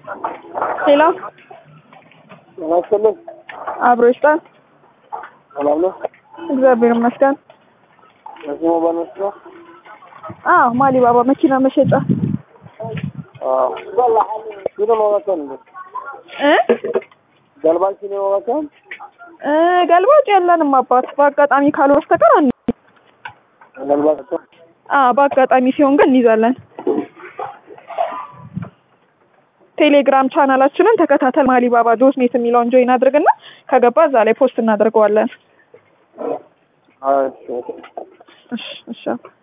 ሄሎ ጤና ይስጥልኝ። አብሮ ይስጣል። ሰላም ነው? እግዚአብሔር ይመስገን። እዚህ ሞባይል መስጫ? አዎ ማሊባባ መኪና መሸጫ አዎ። ሲኖ መባከን እንዴ? እ ገልባጭ ሲኖ መባከን? እ ገልባጭ የለንም አባት። በአጋጣሚ ካልሆነ በስተቀር አን ገልባጭ አ በአጋጣሚ ሲሆን ግን እንይዛለን። ቴሌግራም ቻናላችንን ተከታተል። ማሊባባ ዶት ኔት የሚለውን ጆይን አድርግና ከገባ እዛ ላይ ፖስት እናደርገዋለን። እሺ እሺ እሺ